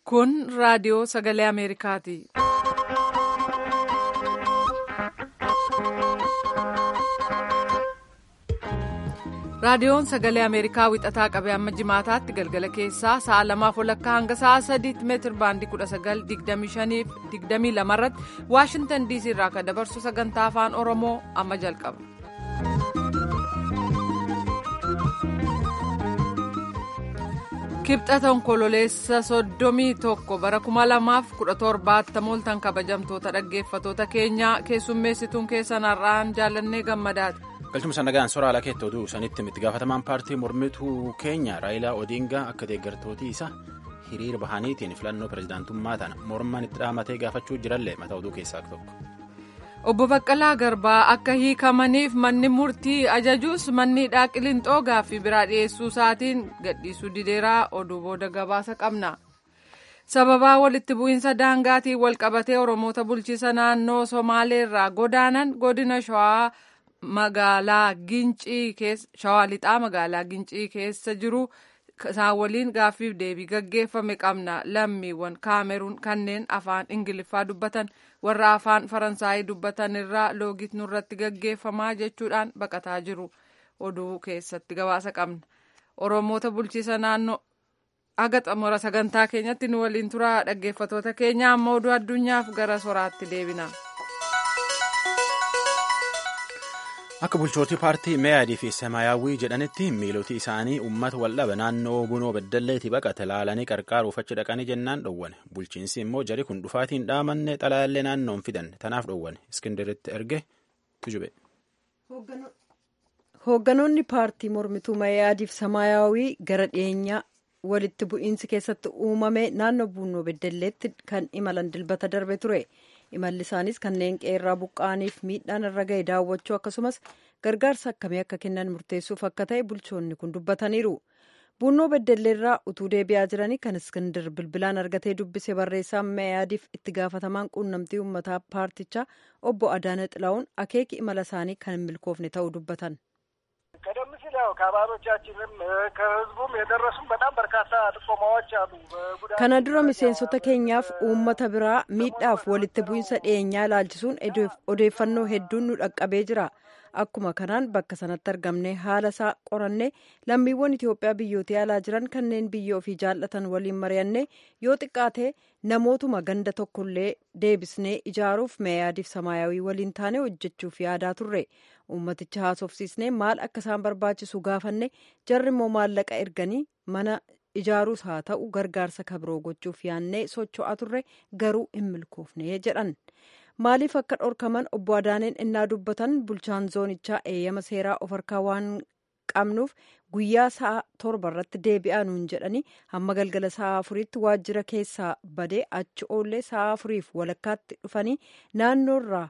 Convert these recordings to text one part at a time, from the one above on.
Kun raadiyoo sagalee Ameerikaati. Raadiyoon sagalee Ameerikaa wixataa qabee amma jimaataatti galgala keessaa sa'a lamaaf walakkaa hanga sa'a sadiitti meetir baandii kudha sagal digdamii shaniif digdamii lamarratti Waashintan diisii irraa kan dabarsu sagantaa afaan Oromoo amma jalqaba. Kibxata onkololeessa soddomii tokko bara kuma lamaaf kudha torbaatti mooltan kabajamtoota dhaggeeffatoota keenyaa keessummeessituun keessan har'aan jaallannee gammadaati. galchuma sannagaan soraa ala keetti oduu sanitti itti gaafatamaan paartii mormituu keenya raayilaa odiingaa akka deeggartootii isa hiriira bahaniitiin filannoo pirezidaantummaa tana mormaan itti dhaamatee gaafachuu jirallee mataa oduu keessaa tokko. obbo Baqqalaa Garbaa akka hiikamaniif manni murtii ajajuus manni hidhaa Qilinxoo gaaffii biraa dhiyeessuu isaatiin gadhiisuu dideeraa oduu booda gabaasa qabna. sababaa walitti bu'iinsa daangaatiin walqabatee oromoota bulchiisa naannoo somaaleerraa godaanan godina shawaa. magaalaa gincii keessa shawaa lixaa magaalaa gincii keessa jiru isaan waliin gaaffiif deebii gaggeeffame qabna lammiiwwan kaameruun kanneen afaan ingiliffaa dubbatan warra afaan faransaayii dubbatan irraa loogit nurratti gaggeeffamaa jechuudhaan baqataa jiru oduu keessatti gabaasa qabna oromoota bulchiisa naannoo aga xumura sagantaa keenyatti nu waliin turaa dhaggeeffatoota keenya amma oduu addunyaaf gara soraatti deebina. akka bulchootii paartii meeyaadii fi samaayyaawwii jedhanitti miiloti isaanii uummata waldhaba naannoo bunoo beddalleetii baqate laalanii qarqaaruuf achi dhaqanii jennaan dhowwane bulchiinsi immoo jari kun dhufaatiin dhaamanne xalayaallee naannoon fidan tanaaf dhowwane iskindiritti erge tujube. hoogganoonni paartii mormituu meeyaadii fi samaayyaawwii gara dhiyeenyaa walitti bu'iinsi keessatti uumame naannoo bunoo beddalleetti kan imalan dilbata darbe ture. imalli isaanis kanneen qeerraa buqqa'aniif miidhaan irra ga'e daawwachuu akkasumas gargaarsa akkamii akka kennan murteessuuf akka ta'e bulchoonni kun dubbataniiru bunnoo beddelleerraa utuu deebi'aa jiranii kan iskindir bilbilaan argatee dubbise barreessaa meeyaadiif itti gaafatamaan quunnamtii uummataa paartichaa obbo adaana xilaa'uun akeeki imala isaanii kan hin milkoofne ta'uu dubbatan. ቀደም ሲል ያው ከአባሎቻችንም ከህዝቡም የደረሱም በጣም በርካታ ጥቆማዎች አሉ። kana dura miseensota keenyaaf uummata biraa miidhaaf walitti bu'iinsa dhiyeenyaa ilaalchisuun odeeffannoo hedduun nu dhaqqabee jira akkuma kanaan bakka sanatti argamne haala isaa qoranne lammiiwwan itiyoophiyaa biyyoota alaa jiran kanneen biyya ofii jaallatan waliin mari'anne yoo xiqqaate namootuma ganda tokkollee deebisnee ijaaruuf meeyaadiif samaayawii waliin taane hojjechuuf yaadaa turre uummaticha haasofsiisnee maal akka isaan barbaachisu gaafanne jarri immoo maallaqa erganii mana ijaaruus haa ta'u gargaarsa kabiroo gochuuf yaannee socho'aa turre garuu hin milkoofne jedhan maaliif akka dhorkaman obbo Adaaneen innaa dubbatan bulchaan zoonichaa eeyyama seeraa of harkaa waan qabnuuf guyyaa sa'a torba irratti deebi'aa nuun jedhanii hamma galgala sa'a afuriitti waajjira keessaa badee achi oollee sa'a afuriif walakkaatti dhufanii naannoorraa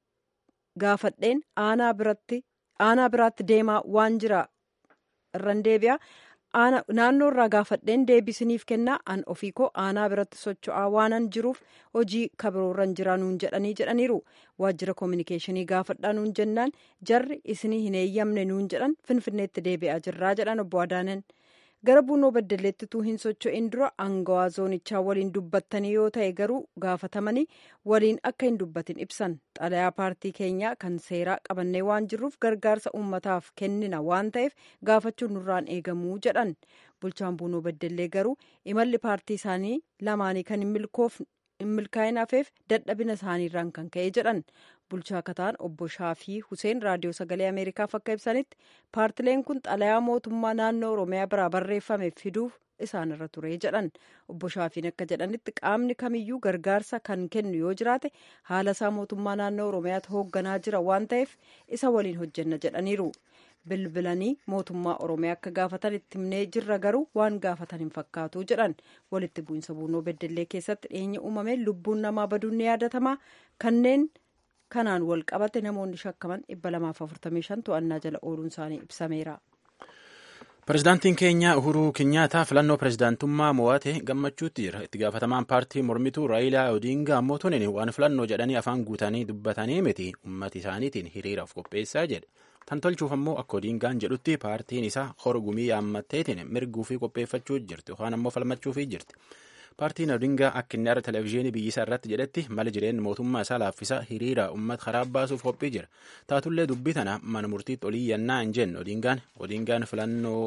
gaafadheen aanaa biraatti deemaa waan jira irran deebi'a. naannoo irraa gaafadheen deebisiniif kennaa an ofii koo aanaa biratti socho'aa waanan jiruuf hojii kabiroorran jira nuun jedhanii jedhaniiru waajjira koominikeeshinii gaafadhaa nuun jennaan jarri isinii hin eeyyamne nuun jedhan finfinneetti deebi'aa jirraa jedhan obbo Adaanen gara buunoo beddelleetti tuu hin socho'in dura aangawaa zoonichaa waliin dubbattanii yoo ta'e garuu gaafatamanii waliin akka hin dubbatin ibsan xalayaa paartii keenyaa kan seeraa qabannee waan jirruuf gargaarsa uummataaf kennina waan ta'eef gaafachuun nurraan eegamuu jedhan bulchaan buunoo beddellee garuu imalli paartii isaanii lamaanii kan hin milkaa'in hafeef dadhabina isaaniirraan kan ka'e jedhan bulchaa kataan obbo shaafii huseen raadiyoo sagalee ameerikaaf akka ibsanitti paartileen kun xalayaa mootummaa naannoo oromiyaa biraa barreeffame fiduuf isaanirra ture jedhan obbo shaafiin akka jedhanitti qaamni kamiyyuu gargaarsa kan kennu yoo jiraate haala isaa mootummaa naannoo oromiyaatti hoogganaa jira waan ta'eef isa waliin hojjenna jedhaniiru bilbilanii mootummaa oromiyaa akka gaafatan itti himnee jirra garuu waan gaafatan hin fakkaatu jedhan walitti bu'iinsa buunoo beddellee keessatti dhiyeenya uumame lubbuun namaa baduun ni yaadatama kanneen kanaan wal qabate namoonni shakkaman 245 to'annaa jala ooluun isaanii ibsameera. Pireezidaantiin keenya Uhuruu Kinyaataa filannoo pireezidaantummaa mo'ate gammachuutti jira. Itti gaafatamaan paartii mormituu Raayilaa Odiingaa ammoo tunin waan filannoo jedhanii afaan guutanii dubbatanii miti uummata isaaniitiin hiriiraaf qopheessaa jedhe. Tan tolchuuf ammoo akka Odiingaan jedhutti paartiin isaa horgumii yaammatteetiin mirguu fi qopheeffachuu jirti yookaan ammoo falmachuu jirti. paartiin odingaa akka inni har'a televezyiinii biyyisaa irratti jedhetti mali jireenya mootummaa isaa laaffisa hiriira uummata karaa baasuuf qophii jira taatullee dubbii tana mana murtiitti olii yannaa hin jenne odingaan odingaan filannoo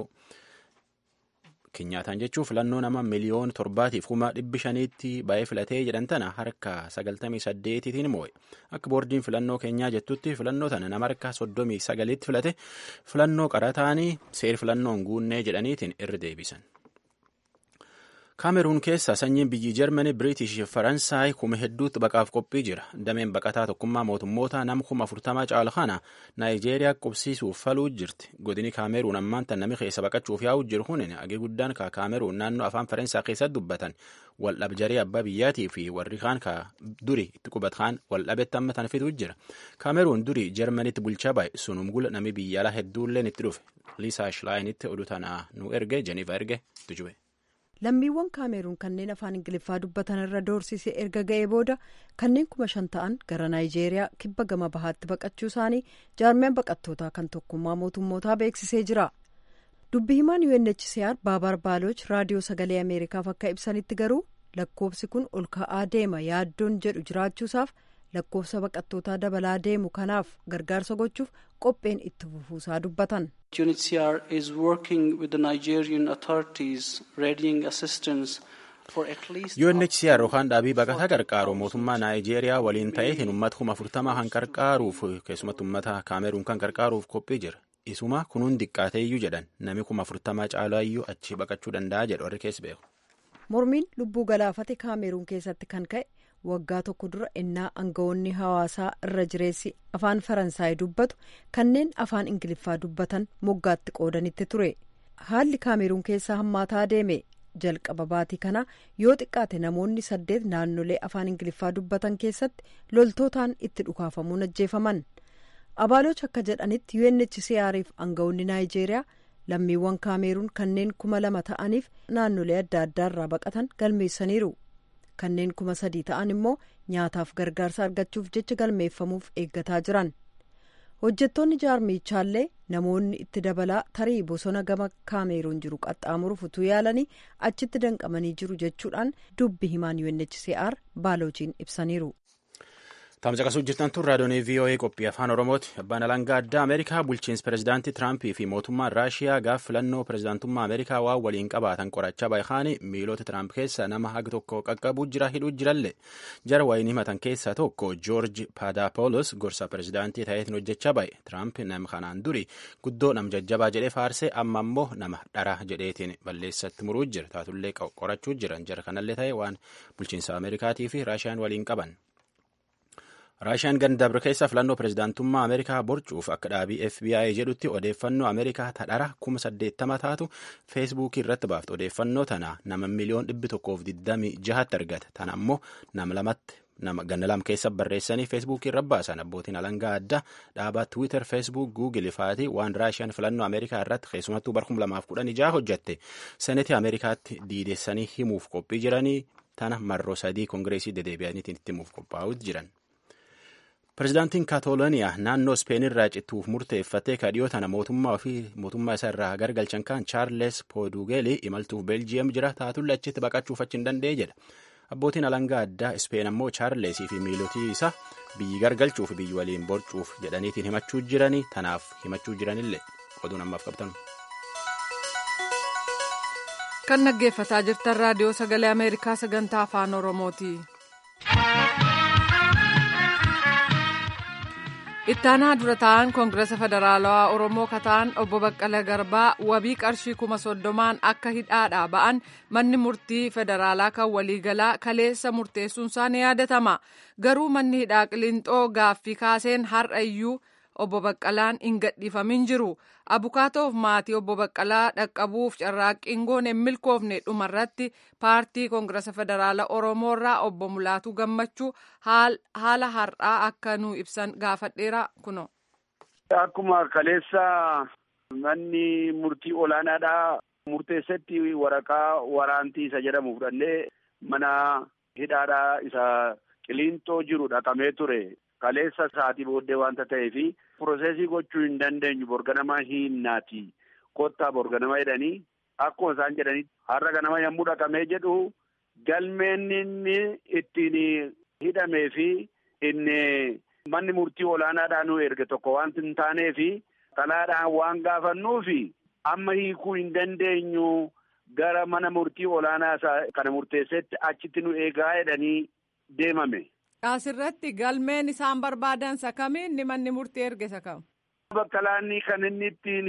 Kenyaataan jechuun filannoo nama miliyoona torbaatiif kuma dhibbi shaniitti baay'ee filatee jedhan tana harka sagaltamii saddeetiitiin moo'e. Akka boordiin filannoo keenyaa jettutti filannoo tana nama harka soddomii sagaliitti filate filannoo qarataanii seer filannoon guunnee jedhaniitiin irra deebisan. Kaameruun keessa sanyiin biyyi Jarmanii, Biriitish fi Faransaay kuma hedduutti baqaaf qophii jira. Dameen baqataa tokkummaa mootummoota nama kuma afurtamaa caala kana Naayijeeriyaa qubsiisuuf faluu jirti. Godini Kaameruun ammaan tan nami keessa baqachuuf yaa'u jiru kun agee guddaan ka Kaameruun naannoo afaan Faransaa keessatti dubbatan waldhabjaree abbaa biyyaatii fi warri kaan ka duri itti qubatan waldhabetti amma tan fituu jira. Kaameruun duri Jarmaniitti bulchaa baay'e sunum gula nami biyya alaa hedduulleen itti dhufe. Liisaa Shilaayiinitti oduu tana nu erge Jeniva erge tujube. lammiiwwan kaameruun kanneen afaan ingiliffaa dubbatan irra doorsisee erga ga'ee booda kanneen kuma shan ta'an gara naayijeeriyaa kibba gama bahaatti baqachuu isaanii jaarmiyaan baqattootaa kan tokkummaa mootummootaa beeksisee jira dubbi himaan UNHCR baabar baaloch raadiyoo sagalee ameerikaaf akka ibsanitti garuu lakkoofsi kun ol ka'aa deema yaaddoon jedhu jiraachuusaaf lakkoofsa baqattootaa dabalaa deemu kanaaf gargaarsa gochuuf qopheen itti fufuusaa dubbatan. UNHCR is working with the Nigerian authorities readying assistance for at least. UNHCR yookaan dhaabii baqataa gargaaru mootummaa Naayijeeriyaa waliin ta'eetiin uummata kuma afurtamaa kan gargaaruuf keessumatti uummata Kaameruun kan gargaaruuf qophii jira. Isuma kunuun diqqaateeyyuu jedhan nami kuma afurtamaa caalaayyuu achi baqachuu danda'a jedhu warri keessa beeku. Mormiin lubbuu galaafate Kaameruun keessatti kan ka'e waggaa tokko dura ennaa aangawoonni hawaasaa irra jireessi afaan faransaay dubbatu kanneen afaan ingiliffaa dubbatan moggaatti qoodanitti ture haalli kaameruun keessaa hammaataa deeme jalqaba baatii kana yoo xiqqaate namoonni saddeet naannolee afaan ingiliffaa dubbatan keessatti loltootaan itti dhukaafamuun ajjeefaman abaaloch akka jedhanitti UNHCR'if aangawoonni naayijeeriyaa lammiiwwan kaameruun kanneen kuma lama ta'aniif naannolee adda addaarraa baqatan galmeessaniiru. kanneen kuma sadii ta'an immoo nyaataaf gargaarsa argachuuf jecha galmeeffamuuf eeggataa jiran hojjettoonni jaarmichaallee namoonni itti dabalaa tarii bosona gama kaameruun jiru qaxxaamuruuf utuu yaalanii achitti danqamanii jiru jechuudhaan dubbi himaan UNHCR baalochiin ibsaniiru. Tamsaqasuu jirtan tun raadiyoonii VOA qophii afaan Oromooti. Abbaan alangaa addaa Ameerikaa bulchiinsi pirezidaantii Tiraampii fi mootummaan Raashiyaa gaaf filannoo pirezidaantummaa Ameerikaa waan waliin qabaatan qorachaa baay'aanii miilota Tiraamp keessa nama haga tokko qaqqabuu jira hidhuu jiralle. Jara wayiin himatan keessaa tokko Joorji Paadaapolos gorsa pirezidaantii ta'eetiin hojjechaa baay'e. Tiraamp nama kanaan duri guddoo nam jajjabaa jedhee faarsee amma immoo nama dhara jedheetiin balleessatti muruu jira. Taatullee qorachuu jiran jara kanallee ta'e waan bulchiinsa Ameerikaatii fi Raashiyaan waliin qaban. raashiyaan gandabre keessa filannoo pirezidaantummaa ameerikaa borcuuf akka dhaabii fbi jedhutti odeeffannoo ameerikaa tadhara kuma saddeettama taatu feesbuukii irratti baafte odeeffannoo tana nama miliyoon dhibbi tokkoof digdamii jahatti argate tana ammoo nama lamatti nama ganna lam keessa barreessanii feesbuukii irra baasan abbootiin alangaa addaa dhaabaa tiwiitar feesbuuk guugil faatii waan raashiyaan filannoo ameerikaa irratti keessumattuu bara kuma lamaaf kudhan ijaa hojjette senetii ameerikaatti diidessanii himuuf qophii jiranii tana marroo sadii koongireesii dedeebi'aniitiin itti himuuf qophaa'uutti jiran. Pireezidaantiin Kaatalooniyaa naannoo Speen irraa cittuuf murteeffatee kadhiyoo tana mootummaa fi mootummaa isaa irraa gargalchan kan Chaarles Poodugeeli imaltuuf Beeljiyeem jira taatulle achitti baqachuuf achi hin danda'e jedha. Abbootiin alangaa addaa Speen ammoo Chaarlesii fi miilotii isaa biyyi gargalchuuf biyyi waliin borcuuf jedhaniitiin himachuu jiranii tanaaf himachuu jiranillee oduun ammaaf qabtan. Kan dhaggeeffataa jirtan raadiyoo sagalee Ameerikaa sagantaa afaan Oromooti. ittaanaa dura ta'an koongirasa federaalawaa oromoo kataan obbo baqqala garbaa wabii qarshii kuma soddomaan akka hidhaadhaa ba'an manni murtii federaalaa kan waliigalaa kaleessa murteessuunsaa ni yaadatama garuu manni hidhaa qilinxoo gaaffii kaaseen har'a iyyuu obbo baqqalaan hin gadhiifamin jiru abukaatoof maatii obbo baqqalaa dhaqqabuuf carraaqqiin goone hin milkoofne dhumarratti paartii koongirasa federaala oromoorraa obbo mulaatuu gammachuu haala har'aa akka nu ibsan gaafadheera kuno. Akkuma kaleessa manni murtii olaanaadhaa murteessatti waraqaa waraantii isa jedhamu fudhannee mana hidhaadhaa isa qilinxoo jiru dhaqamee ture. Kaleessa sa'aatii booddee wanta ta'eefi piroosesii gochuu hin dandeenyu borganamaa hiinnaati kottaa borganama jedhanii akkuma isaan jedhanii har'a ganama yommuu dhaqamee jedhu galmeen inni ittiin hidhamee fi inni manni murtii olaanaadhaan nu erge tokko wanti hin taanee fi xalaadhaan waan gaafannuufi amma hiikuu hin dandeenyu gara mana murtii olaanaa isaa kana murteessetti achitti nu eegaa jedhanii deemame. Asirratti galmeen isaan barbaadan sakamiin inni manni murtii erge sakam. Bakkalaanni kan inni ittiin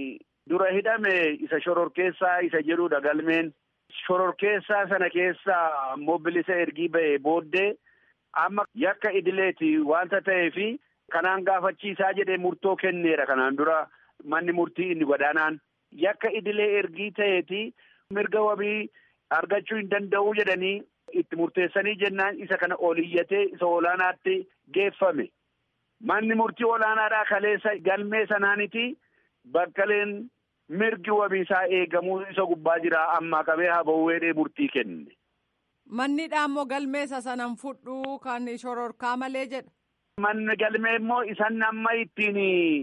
dura hidhame isa shororkeessaa isa jedhudha galmeen. Shororkeessaa sana keessaa ammoo bilisa ergii ba'ee booddee amma yakka idileeti wanta ta'eefi kanaan gaafachiisaa jedhee murtoo kenneera kanaan dura manni murtii inni gadaanaan yakka idilee ergii ta'eeti mirga wabii argachuu hin danda'uu jedhanii itti murteessanii jennaan isa kana oliyyatee isa olaanaatti geeffame. Manni murtii olaanaadhaa kaleessa galmee sanaaniti bakkaleen mirgi wabiisaa eegamuu isa gubbaa jira ammaa qabee habawweedhee murtii kenne. Mannidha ammoo galmeessa sanan fudhuu kan shororkaa malee jedha. Manni galmee immoo isan amma ittiin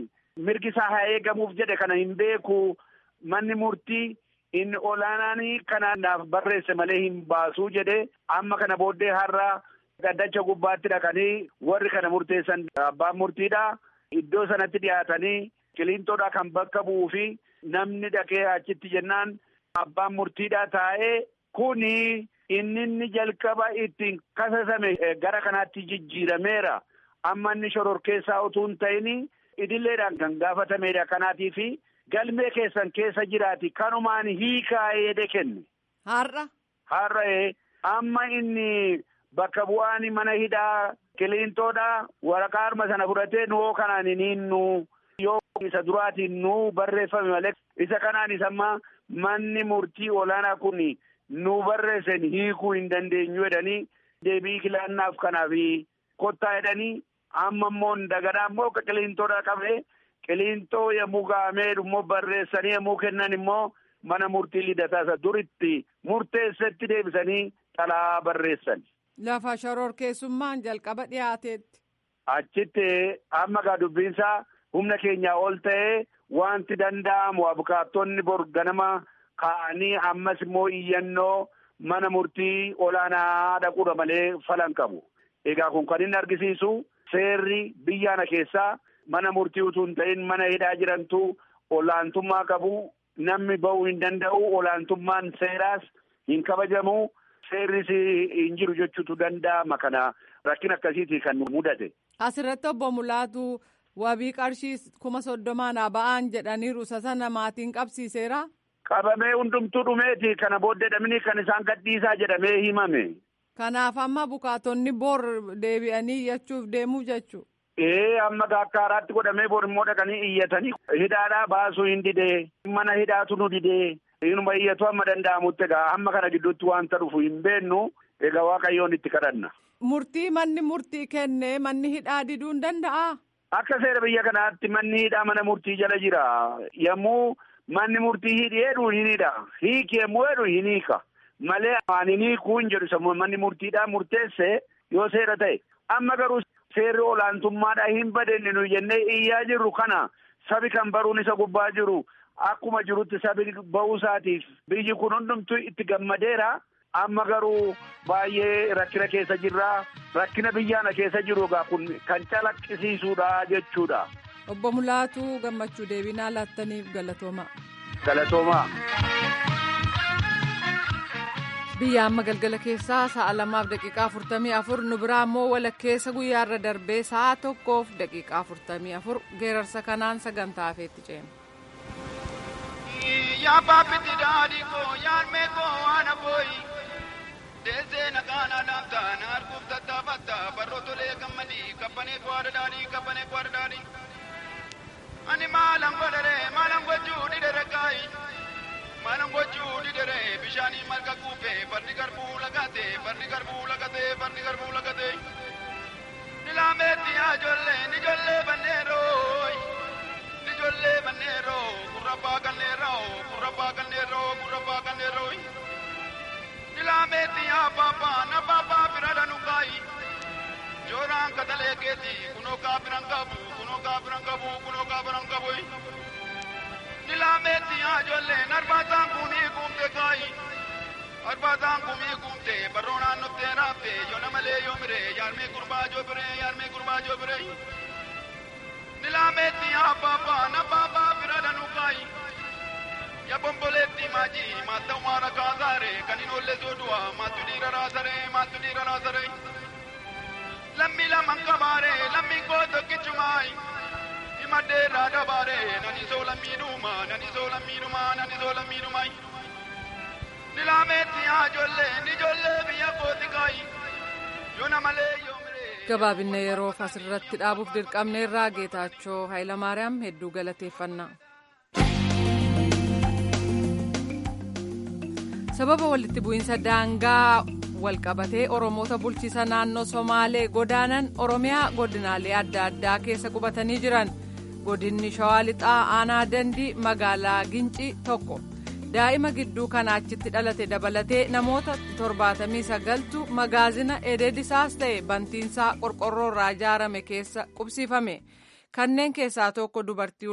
mirgi isaa haa eegamuuf jedhe kana hin beeku manni murtii inni olaanaanii kana naaf barreesse malee hin baasuu jedhe amma kana booddee har'a gaddacha gubbaatti dhaqanii warri kana murteessan abbaan murtiidha iddoo sanatti dhiyaatanii qiliintoodha kan bakka bu'uu fi namni dhaqee achitti jennaan abbaan murtiidha taa'ee kuni inni inni jalqaba ittiin kasasame gara kanaatti jijjiirameera amma inni shororkeessaa utuu hin ta'in idileedhaan kan gaafatameedha kanaatii fi galmee keessan keessa jiraati kanumaan hiikaa eede kenne. Har'a. Har'a amma inni bakka bu'aan mana hidhaa qiliintoodha waraqaa harma sana fudhatee nuwoo kanaan hin hinnu yoo isa duraatiin nu barreeffame malee isa kanaan isamma manni murtii olaanaa kun nu barreessan hiikuu hin dandeenyu jedhanii deebii kilaannaaf kanaaf kottaa jedhanii amma immoo dagadhaa immoo qiliintoodha qabee qiliintoo yommuu gahamee immoo barreessanii yommuu kennan immoo mana murtii lidataa isa duritti murteessetti deebisanii xalaa barreessan. Lafa shororkeessummaan jalqaba dhiyaateetti. Achitti amma gaa dubbiinsaa humna keenyaa ol ta'ee wanti danda'amu abukaattonni bor ganama ka'anii ammas immoo iyyannoo mana murtii olaanaa dhaquudha malee falan qabu. Egaa kun kan inni argisiisu seerri biyyaana keessaa mana murtii utuu hin ta'in mana hidhaa jirantu olaantummaa qabu namni ba'uu hin danda'u olaantummaan seeraas hin kabajamu seerris hin jiru jechuutu danda'ama kana rakkina akkasiiti kan mudate. Asirratti obbo Mulaatu wabii qarshii kuma soddomaan ba'aan jedhaniiru isa sana maatiin qabsiiseera. Qabamee hundumtuu dhumeeti kana booddee dhabni kan isaan gadhiisaa jedhamee himame. Kanaaf amma bukaatonni bor deebi'anii iyyachuuf deemuu jechu. Ee amma akka haaraatti godhamee bor immoo dhaqanii iyyatanii hidhaadhaa baasuu hin didee mana hidhaatu nu didee inuma iyyatu amma danda'amutti egaa amma kana gidduutti wanta dhufu hin beennu egaa waaqayyoon itti kadhanna. Murtii manni murtii kenne manni hidhaa diduu hin danda'aa? Akka seera biyya kanaatti manni hidhaa mana murtii jala jira. Yommuu manni murtii hidhi jedhu hin hidha. Hiiki yommuu jedhu hin hiika. Malee ani hin hiikuu hin jedhu sammuu manni murtiidhaa murteesse yoo seera ta'e. Amma garuu seerri olaantummaadhaa hin badenne nu jennee iyyaa jirru kana sabi kan baruun isa gubbaa jiru akkuma jirutti sabi ba'uu isaatiif biyyi kun hundumtuu itti gammadeera. Amma garuu baay'ee rakkina keessa jirra. Rakkina biyyaana keessa jiru egaa kun kan calaqqisiisuudha jechuudha. Obbo Mulaatu gammachuu deebinaa laattaniif galatooma. Galatooma. Biyya amma galgala keessaa sa'a lamaaf daqiiqaa afurtamii afur nu biraa immoo walakkeessa guyyaarra darbee sa'a tokkoof daqiiqaa afurtamii afur geerarsa kanaan sagantaa hafeetti ceena. yaa baabbitti daadhii koo yaan meekoo waan abooyi deessee naqaanaa dhaamtaa na arguuf tattaafatta barroo tolee gammadii kabbanee kwaadha daadhii kabbanee kwaadha daadhii ani maalan godhere maalan gochuu didere kaayi maalan gochuu didere bishaanii marga kuufe barri garbuu lagate barri garbuu lagate barri garbuu lagate nilaameetti yaa ijoollee nijollee banneerooyi ijoollee banneeroo gurrabbaa ganneeroo gurrabbaa ganneeroo gurrabbaa ganneeroo ilaameetti yaa baabaa na baabaa bira dhanu kaayi jooraan katalee keeti kunoo kaabiran qabu kunoo kaabiran qabu kunoo kaabiran qabu ilaameetti yaa ijoollee narbaataan kunii kuumte kaayi Arbaasaan kumii guumtee barroo naannoftee raaftee yoona malee yoo miree yaarmee gurbaa joo biree yaarmee gurbaa joo biree. Nilaameetti abbaabaa nabbaabaa bira danuu kaayi. Ya bomboleetti maajii maatta umaara kaasaare kan hin oolle soodu'a maattu dhiira raasaree maattu dhiira raasaree. Lammi laman kabaare lammi koo tokkichumaayi. Himadhee irraa dabaare nani soo lammiidhuma nani soo lammiidhuma nani soo lammiidhumaayi. Nilaameetti haa ijoollee ni ijoollee biyya kooti kaayi. Yoona malee yoo miree. gabaabinne yeroof asirratti dhaabuuf dirqamne irraa geetaachoo hayilamaariyaam hedduu galateeffannaa. sababa walitti bu'iinsa daangaa walqabatee oromoota bulchiisa naannoo somaalee godaanan oromiyaa godinaalee adda addaa keessa qubatanii jiran godinni shawaa lixaa aanaa dandii magaalaa gincii tokko daa'ima gidduu kana achitti dhalate dabalatee namoota torbaatamii sagaltu magaazina edeedisaas ta'e bantiinsaa qorqorroo irraa ijaarame keessa qubsiifame kanneen keessaa tokko dubartii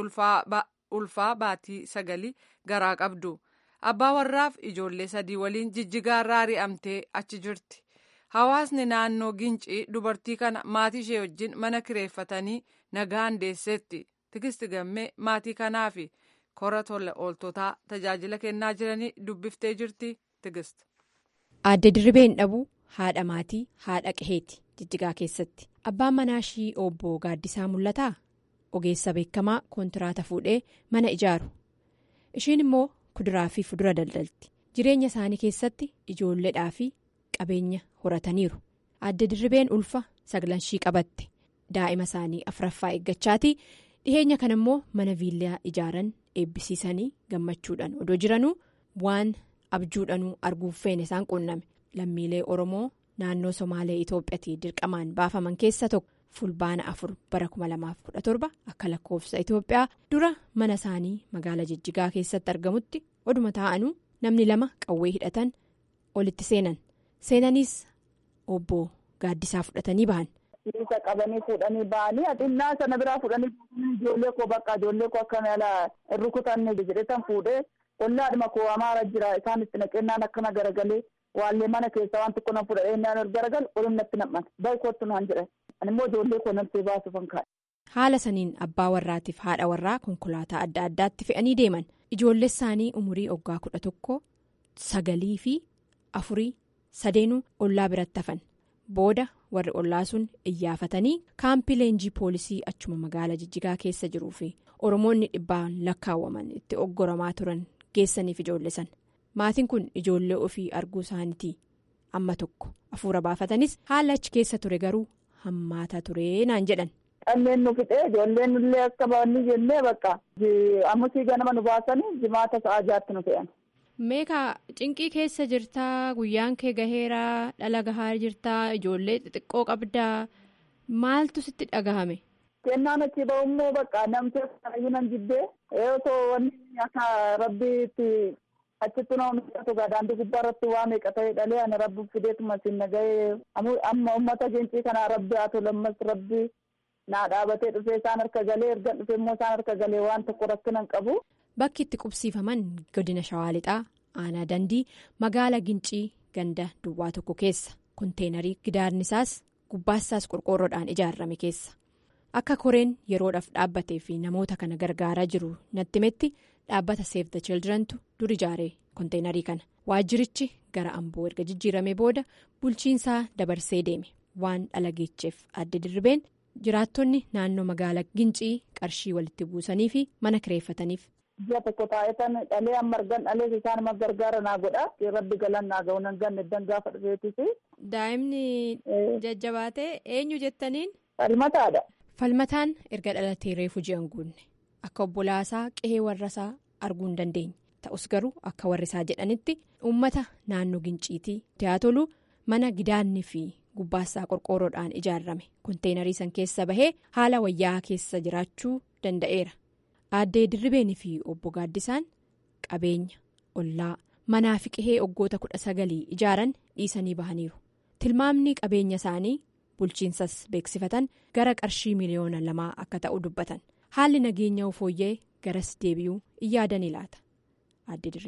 ulfaa baatii sagalii garaa qabdu. abbaa warraaf ijoollee sadii waliin jijjigaa irraa ari'amtee achi jirti hawaasni naannoo gincii dubartii kana maatii ishee wajjin mana kireeffatanii nagaan deesseetti tigisti gammee maatii kanaa fi kora tola ooltotaa tajaajila kennaa jiranii dubbiftee jirti tigist. aadde dirribeen dhabuu haadha maatii haadha qaheeti jijjigaa keessatti abbaan manaa ishii obbo gaaddisaa mul'ataa ogeessa beekamaa kontiraata fuudhee mana ijaaru ishiin immoo. kuduraa fi fudura daldalti jireenya isaanii keessatti ijoolleedhaa fi qabeenya horataniiru aadde dirribeen ulfa saglanshii qabatte daa'ima isaanii afraffaa eeggachaati dhiheenya kana immoo mana viillaa ijaaran eebbisiisanii gammachuudhaan odoo jiranuu waan abjuudhanuu arguuf feene isaan quunname lammiilee oromoo naannoo somaalee itoophiyaatti dirqamaan baafaman keessa tokko. fulbaana afur bara 2017 akka lakkoofsa itoophiyaa dura mana isaanii magaala jijjigaa keessatti argamutti oduma taa'anuu namni lama qawwee hidhatan olitti seenan seenaniis obbo gaaddisaa fudhatanii ba'an. Isa qabanii fuudhanii ba'anii xinnaa sana biraa fuudhanii ijoollee koo bakka ijoollee koo akka mala rukutanne jedhetan fuudhee ollaadhuma koo amaara jira isaan itti naqennaan akkana garagalee waallee mana keessaa waan tokko nan fudhadhee naan garagalu olum natti nam'an baay'ee kootu naan jedhan. animmoo ijoollee koo namtee baasuufan kaa'e. haala saniin abbaa warraatiif haadha warraa konkolaataa adda addaatti fe'anii deeman ijoollee isaanii umurii oggaa kudha tokko sagalii fi afurii sadeenuu ollaa biratti hafan booda warri ollaa sun iyyaafatanii kaampii leenjii poolisii achuma magaala jijjigaa keessa jiruu fi oromoonni dhibbaan lakkaawwaman itti oggoramaa turan geessaniif ijoollee san maatiin kun ijoollee ofii arguu isaaniitii amma tokko hafuura baafatanis haala achi keessa ture garuu. hammaataa ture naan jedhan. Dhanneen nu fixee ijoolleen illee akka baanni jennee bakka ammusii ganama nu baasanii jimaata sa'aa jaatti nu fe'an. Meekaa cinqii keessa jirtaa guyyaan kee gaheeraa dhala gahaa jirtaa ijoollee xixiqqoo qabdaa maaltu sitti dhagahame. Kennaan achi ba'ummoo bakka namtee kanayyuu nan jibbee yoo wanni akka rabbiitti achitti nama miidhatu daandii gubbaa irratti waa meeqa ta'e dhalee ani rabbi fideetuma siin nagahee amma uummata gincii kanaa rabbi haa tolu ammas rabbi naa dhaabatee dhufee isaan harka galee erga dhufee immoo isaan harka galee waan tokko rakkinan qabu. Bakki itti qubsiifaman godina Shawaa Lixaa aanaa dandii magaala gincii ganda duwwaa tokko keessa konteenarii gidaarni isaas gubbaasaas qorqoorroodhaan ijaarame keessa akka koreen yeroodhaaf dhaabbatee fi namoota kana gargaaraa jiru natti metti. dhaabbata Save the Childrentu dur ijaaree konteenarii kana waajjirichi gara amboo erga jijjiirame booda bulchiinsaa dabarsee deeme waan dhala geecheef adda dirribeen jiraattonni naannoo magaalaa gincii qarshii walitti buusanii fi mana kireeffataniif. Ji'a tokko taa'etan dhalee amma argan dhalees isaan nama gargaara naa godha rabbi galan naa ga'u nan ganne dan gaafa dhufeetis. Daa'imni jajjabaatee eenyu jettaniin. Falmataadha. Falmataan erga dhalatee reefu ji'an guunne. Akka obbolaasaa qe'ee warrasaa arguu hin dandeenye ta'us garuu akka warrisaa jedhanitti uummata naannoo ginciitii tolu mana gidaanni fi gubbaasaa qorqoorroodhaan ijaarame konteenarii san keessa bahee haala wayyaa keessa jiraachuu danda'eera. Aaddee dirribeenii fi obbo Gaaddisaan qabeenya ollaa manaa fi qe'ee oggoota kudha sagalii ijaaran dhiisanii bahaniiru tilmaamni qabeenya isaanii bulchiinsas beeksifatan gara qarshii miliyoona lamaa akka ta'u dubbatan. haalli nageenya fooyya'ee garas deebi'uu in yaadanii laata adde dirribee.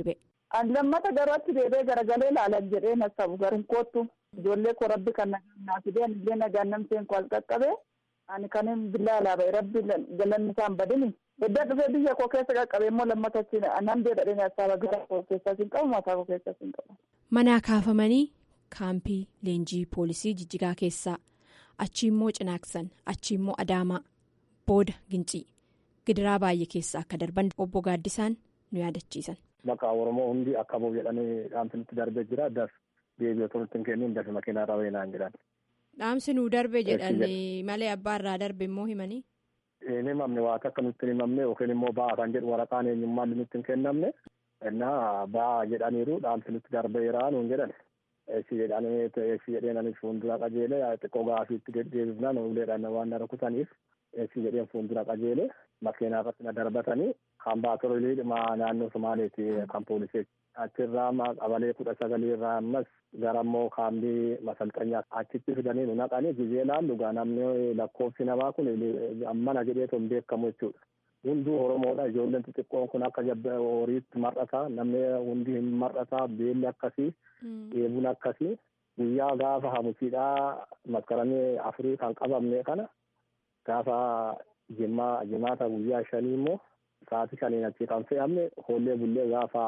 An lammata garuu achi deebee garagalee ilaalan jedhee nasabu garin koottu. Ijoollee koo rabbi kan nagaa fidee ani illee nagaan namseen koo al qaqqabee ani kanin billaa alaaba'e rabbi galanni isaan badini. Edda dhufee biyya koo keessa qaqqabee immoo lammata achi nan deedhadhee nasaaba gara koo keessaa sin qabu mataa koo keessaa sin qabu. Manaa kaafamanii kaampii leenjii poolisii jijjigaa keessaa achi immoo cinaaksan achi immoo adaamaa booda gincii gidiraa baay'ee keessa akka darban obbo Gaaddisaan nu yaadachiisan. Maqaa Oromoo hundi akka bu'u jedhanii dhaamsinitti darbee jira. Das deebii otoo nutti hin kennin dafi makiinaa irraa wayinaan jedhan. Dhaamsi nu darbe jedhanii malee abbaa irraa darbe immoo himanii. Hin himamne waa akka nutti hin himamne yookiin immoo ba'aa kan jedhu waraqaan eenyummaan nutti hin kennamne. Innaa ba'aa jedhaniiru dhaamsi nutti darbeeraa nuun jedhan. Eessi jedhanii eessi jedheen anis fuuldura qajeelee xiqqoo gaafiitti deddeebifnaan uleedhaan waan na rukutaniif eessi jedheen fuuldura qajeelee makiinaa irratti na darbatanii kan baatoroolii naannoo Somaaleeti kan pooliseeti. Achirraa qabalee kudha sagalii irraa ammas gara immoo kaambii masalxanyaa achitti fidanii nu naqanii gizee laallu gaa namni lakkoofsi namaa kun ammana jedheetu hin beekamu jechuudha. Hunduu Oromoodha ijoolleen xixiqqoon kun akka horiitti mar'ataa namni hundi hin mar'ataa beelli akkasii dheebuun akkasii guyyaa gaafa hamusiidhaa maskaranii afurii kan qabamne kana gaafa jimmaa jimaata guyyaa shanii immoo sa'aatii shaniin achi kan fe'amne hoollee bullee gaafa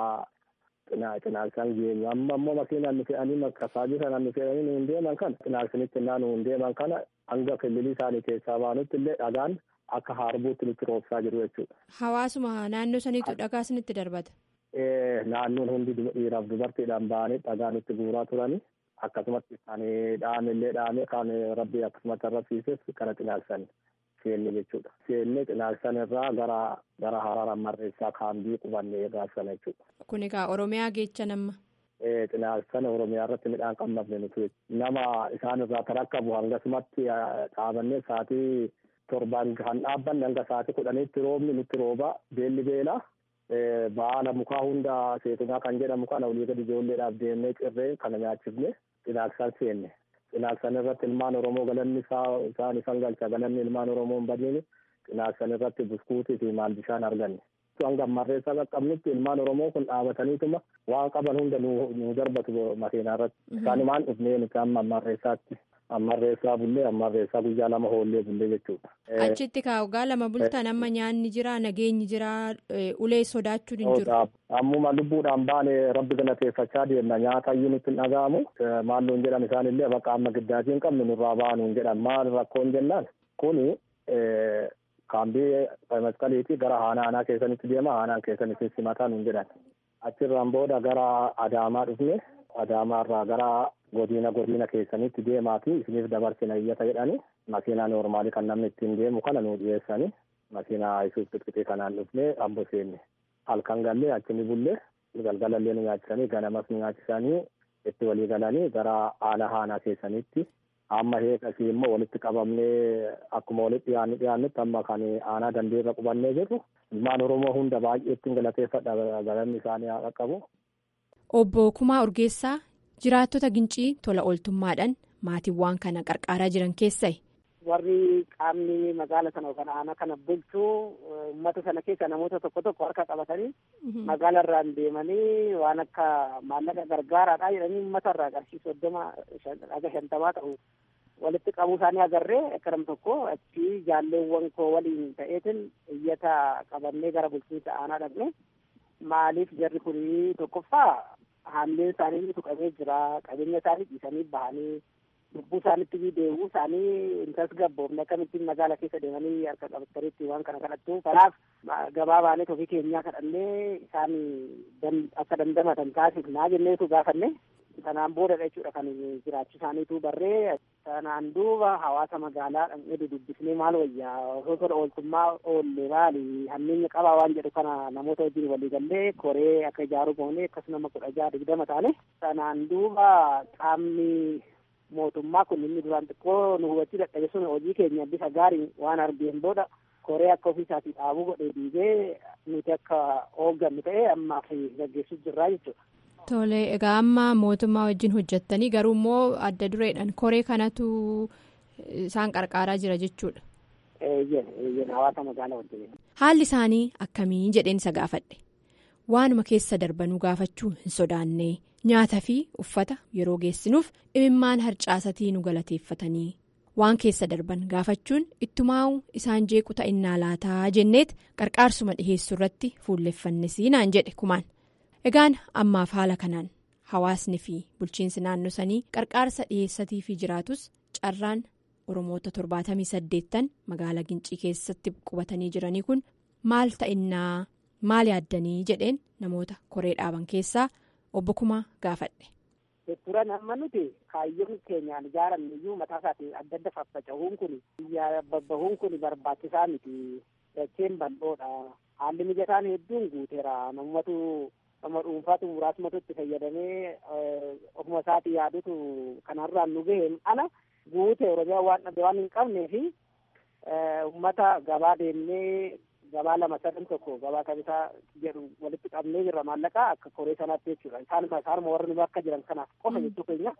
cinaaksaan geenyu amma immoo makiinaan nu fe'anii makkasaajii sanaan nu fe'anii nu hin deeman kana cinaaksanitti innaa nu hin deeman kana hanga kililii isaanii keessaa baanutti illee dhagaan akka harbuutti nutti roobsaa jiru jechuudha. Hawaasuma naannoo saniitu dhagaa isinitti darbata. Naannoon hundi dhiiraaf dubartiidhaan ba'anii dhagaa nutti guuraa turanii akkasumatti kan dhaame illee dhaame kan rabbi akkasumatti arrabsiises kana cinaaksanii. seenne jechuudha. Seenne cinaaksan irraa gara gara haraara marreessaa kaambii qubannee gaafsan jechuudha. Kun egaa Oromiyaa geecha nama. Cinaaksan Oromiyaa irratti midhaan qammafne nuti nama isaan irraa tarakkabu hangasumatti dhaabannee sa'aatii torbaan kan dhaabbanne hanga sa'aatii kudhaniitti roobni nutti rooba beelli beela. Baala mukaa hunda seetunaa kan jedhamu kana olii gadi ijoolleedhaaf deemnee cirree kana nyaachifne cinaaksan seenne. Cinaaksan irratti ilmaan Oromoo galanni isaan isaan galcha galanni ilmaan Oromoo hin badneeni cinaaksan irratti buskuutii fi maal bishaan arganne. Hanga marreessaa qaqqabnutti ilmaan Oromoo kun dhaabataniituma waan qaban hunda nu darbatu makiinaa irratti. Isaanumaan dhufnee nuti amma marreessaatti. Ammarreessaa bullee ammarreessaa guyyaa lama hoollee bullee jechuudha. Achitti kaa'ugaa lama bultan amma nyaanni jira nageenyi jira ulee sodaachuu hin jiru. Ammuma lubbuudhaan baane rabbi galateeffachaa deemna nyaata iyyuu nutti hin dhaga'amu maalluun jedhan isaanillee bakka amma giddaatii hin qabne nurraa baanuun jedhan maal rakkoon jennaan kuni kaambii masqaliitii gara haanaa aanaa keessanitti deema haanaan keessanitti simataa nuun jedhan achirraan booda gara adaamaa dhufne adaamaarraa gara godina godina keessanitti deemaati isiniif dabarsina iyyata jedhani makiinaa noormaalii kan namni ittiin deemu kana nu dhiyeessani makiinaa isuus qixqixii kanaan dhufne ambo seenne halkan gallee achini bullee galgalallee nu nyaachisanii ganamas nu nyaachisanii itti walii galanii gara aanaa haanaa keessanitti amma heekasii immoo walitti qabamnee akkuma walitti dhiyaanni dhiyaannutti amma kan aanaa dandeerra qubannee jirru ilmaan oromoo hunda baay'eetti galateeffadha galanni isaanii haa qaqqabu. Obbo Kumaa Urgeessaa jiraattota gincii tola ooltummaadhaan maatiiwwan kana qarqaaraa jiran keessaa. Warri qaamni magaala sana yookaan aanaa kana bulchuu uummata sana keessa namoota tokko tokko harka qabatanii magaala irraan deemanii waan akka maallaqa gargaaraadha jedhanii uummata irraa qarshii soddoma haga shantamaa ta'u walitti qabuu isaanii agarree akkanam tokko achi jaalleewwan koo waliin ta'eetiin iyyata qabannee gara bulchiinsa aanaa dhaqne maaliif jarri kunii tokkoffaa haamleen isaanii tuqamee jira qabeenya isaanii dhiisanii bahanii lubbuu isaanitti deebi'uu isaanii hin tasgabboofne akkamittiin magaala keessa deemanii harka qabataniitti waan kana kadhattu kanaaf gabaa baanee ofii keenyaa kadhannee isaan akka dandamatan taasifnaa jenneetu gaafanne sanaan boodadha jechuudha kan jiraachuu isaaniitu barree sanaan duuba hawaasa magaalaa dhaqnee dudubbisnee maal wayyaa osoo tola ooltummaa oolle maali hammeenya qabaa waan jedhu kana namoota wajjin walii gallee koree akka ijaaruu goonee akkasuma kudha jaha digdama taane sanaan duuba qaamni mootummaa kun inni duraan xiqqoo nu hubachuu dadhabe sun hojii keenya bifa gaariin waan argeen booda koree akka ofiisaatii dhaabuu godhee diigee nuti akka hooggannu ta'e ammaaf gaggeessuu jirraa jechuudha. Tole egaa amma mootummaa wajjin hojjettanii garuu immoo adda dureedhaan koree kanatu isaan qarqaaraa jira jechuudha. hawaasa magaalaa wajjin. Haalli isaanii akkamii jedheen isa gaafadhe waanuma keessa darbanuu gaafachuu hin sodaanne nyaata fi uffata yeroo geessinuuf imimmaan harcaasatii nu galateeffatanii waan keessa darban gaafachuun ittumaa'u isaan jeequ ta'innaa laataa jenneet qarqaarsuma dhiheessuu irratti fuulleffannisi naan jedhe kumaan egaan ammaaf haala kanaan hawaasni fi bulchiinsi naannoo sanii qarqaarsa dhiheessatii fi jiraatus carraan oromoota torbaatamii saddeettan magaalaa gincii keessatti qubatanii jiranii kun maal ta'innaa maal yaaddanii jedheen namoota koree dhaaban keessaa obbo Kumaa gaafadhe. turan amma nuti kaayyoon keenyaan ijaaramne iyyuu mataa isaatiin adda adda faffaca'uun kun biyya babbahuun kun barbaachisaa miti dacheen bal'oodha haalli mijataan hedduun guuteera namumatu nama dhuunfaatu muraasumatu itti fayyadamee ofuma isaatii yaadutu kanarraan nu gaheen ala guute oromiyaa waan dhabe waan hin qabnee fi ummata gabaa deemnee gabaa lama sadan tokko gabaa kamisaa jedhu walitti qabnee jirra maallaqaa akka koree sanaatti jechuudha isaanuma isaanuma warra nu akka jiran kanaaf qofa jechuu keenya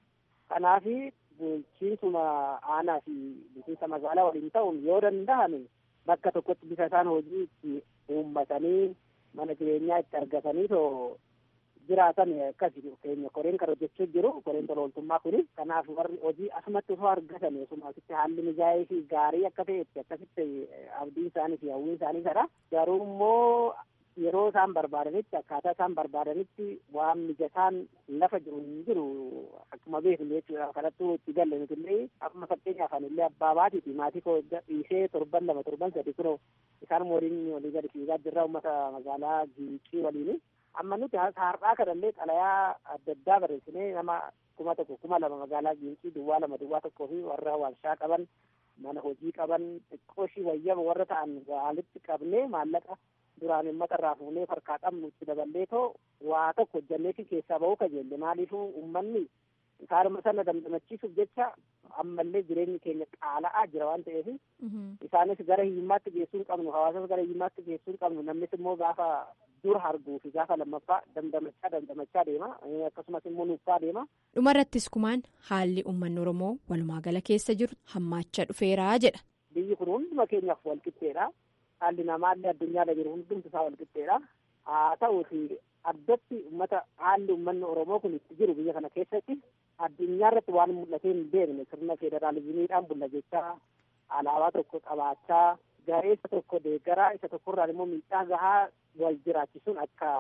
kanaafi bulchiinsuma aanaa fi bulchiinsa magaalaa waliin ta'uun yoo danda'ame bakka tokkotti bisa isaan hojii itti uummatanii mana jireenyaa itti argatanii too jiraatan akkasi keenya koreen kan hojjechuu jiru koreen tolooltummaa kuni kanaaf warri hojii asumatti osoo argatan osumasitti haalli mijaa'ee fi gaarii akka ta'etti akkasitti abdii isaanii fi hawwii isaanii sana garuu immoo yeroo isaan barbaadanitti akkaataa isaan barbaadanitti waan mijataan lafa jiru hin jiru akkuma beeknu jechuudha kanattuu itti galle nutillee amma fakkeenyaaf anillee abbaa baatiiti maatii koo dhiisee torban lama torban sadi kunoo isaan waliin walii gadi fiigaa jirra uummata magaalaa giiqii waliini amma nuti har'aa kanallee xalayaa adda addaa barreessinee nama kuma tokko kuma lama magaalaa giiqii duwwaa lama duwwaa tokkoo fi warra warshaa qaban mana hojii qaban xiqqooshii wayyama warra ta'an walitti qabnee maallaqa duraan uummata irraa fuunee harkaa qabnu itti daballee too waa tokko hojjanneefi keessaa ba'uu kajeelle maaliifuu uummanni isaanuma sana dandamachiisuuf jecha ammallee jireenyi keenya qaala'aa jira waan ta'eef isaanis gara hiyyummaatti geessuu hin qabnu hawaasas gara hiyyummaatti geessuu hin qabnu namnis immoo gaafa dur arguu fi gaafa lammaffaa dandamachaa dandamachaa deema akkasumas immoo nuuffaa deema. dhumarrattis kumaan haalli uummanni oromoo walumaa gala keessa jiru hammaachaa dhufeeraa jedha. biyyi kun hunduma keenyaaf walqixxeedha haalli namaallee addunyaarra jiru hundumti isaa walqixxeedha haa ta'uuti addatti uummata haalli uummanni oromoo kun itti jiru biyya kana keessatti addunyaa irratti waan mul'atee hin beekne sirna federaalizimiidhaan bulla jechaa alaabaa tokko qabaachaa garee isa tokko deeggaraa isa tokkorraan immoo miidhaa gahaa wal jiraachisuun akka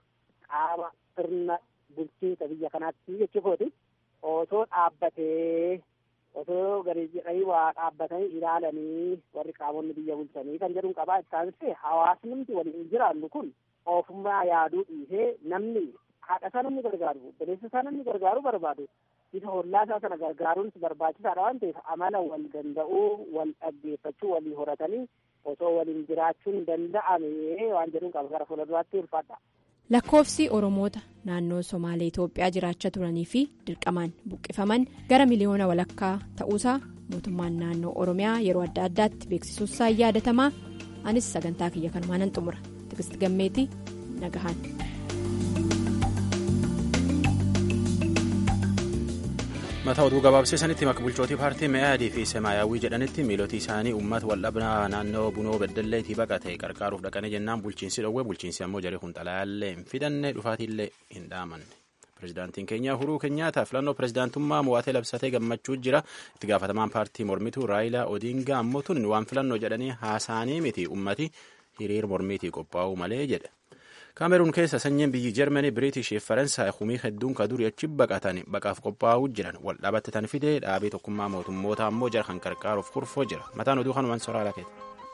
qaama sirna bulchiinsa biyya kanaatti jechuukooti osoo dhaabbatee osoo gadi jedhanii waa dhaabbatanii ilaalanii warri qaamonni biyya bulchanii kan jedhuun qabaa isaanis hawaasni waliin jiraannu kun ofummaa yaaduu dhiisee namni haadha isaa namni gargaaru obboleessa isaa namni gargaaru barbaadu isa hollaa isaa sana gargaaruunis barbaachisaadha waan ta'eef amala wal danda'uu wal dhaggeeffachuu walii horatanii osoo waliin jiraachuun danda'ame waan jedhuun qaba gara fuulduraatti ulfaadha. lakkoofsi oromoota naannoo somaalee itoophiyaa jiraachaa turanii fi dirqamaan buqqifaman gara miliyoona walakkaa ta'uusaa mootummaan naannoo oromiyaa yeroo adda addaatti beeksisuusaa yaadatamaa anis sagantaa kiyya kanumaan nan xumura tigisti gammeetii nagahaan. mataa oduu gabaabseessanitti maka bulchootii paartii me'aadii fi semaayyaawwii jedhanitti miilootii isaanii uummata waldhabnaa naannoo bunoo beddalleetii baqate qarqaaruuf dhaqanii jennaan bulchiinsi dhowwe bulchiinsi ammoo jaree kun xalayaallee hin fidanne dhufaatiillee hin dhaamanne pirezidaantiin keenya uhuruu keenyaataa filannoo pirezidaantummaa mo'atee labsatee gammachuu jira itti gaafatamaan paartii mormituu raayilaa odiingaa ammoo tun waan filannoo jedhanii haasaanii miti ummati hiriir mormiitii qophaa'uu malee jedhe. kaameruun keessa sanyiin biyyi jarmanii biriitish fi faransaay humii hedduun ka durii achi baqatan baqaaf qophaa'uu jiran wal dhaabatti tan fidee dhaabii tokkummaa mootummoota ammoo jara kan qarqaaruuf kurfoo jira mataan oduu kanumaan soraa lakeeti.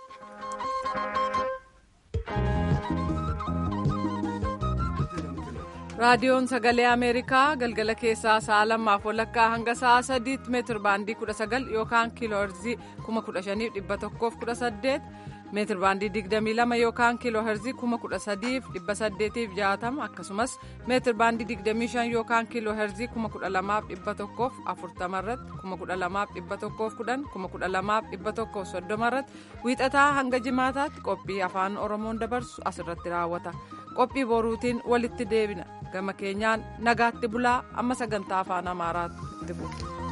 raadiyoon sagalee ameerikaa galgala keessaa sa'a lamaaf walakkaa hanga sa'a sadiitti meetir baandii kudha sagal yookaan kiilooherzii kuma kudha shaniif dhibba tokkoof kudha saddeet meetir baandii digdamii lama yookaan kiilooherzii kuma kudha sadiif dhibba saddeetiif jaatama akkasumas meetir baandii digdamii shan yookaan kiilooherzii kuma kudha lamaaf dhibba tokkoof afurtama irratti kuma kudha lamaaf dhibba tokkoof kudhan kuma kudha lamaaf dhibba tokkoof soddoma irratti wiixataa hanga jimaataatti qophii afaan oromoon dabarsu asirratti raawwata qophii boruutiin walitti deebina gama keenyaan nagaatti bulaa amma sagantaa afaan amaaraatti bu'a.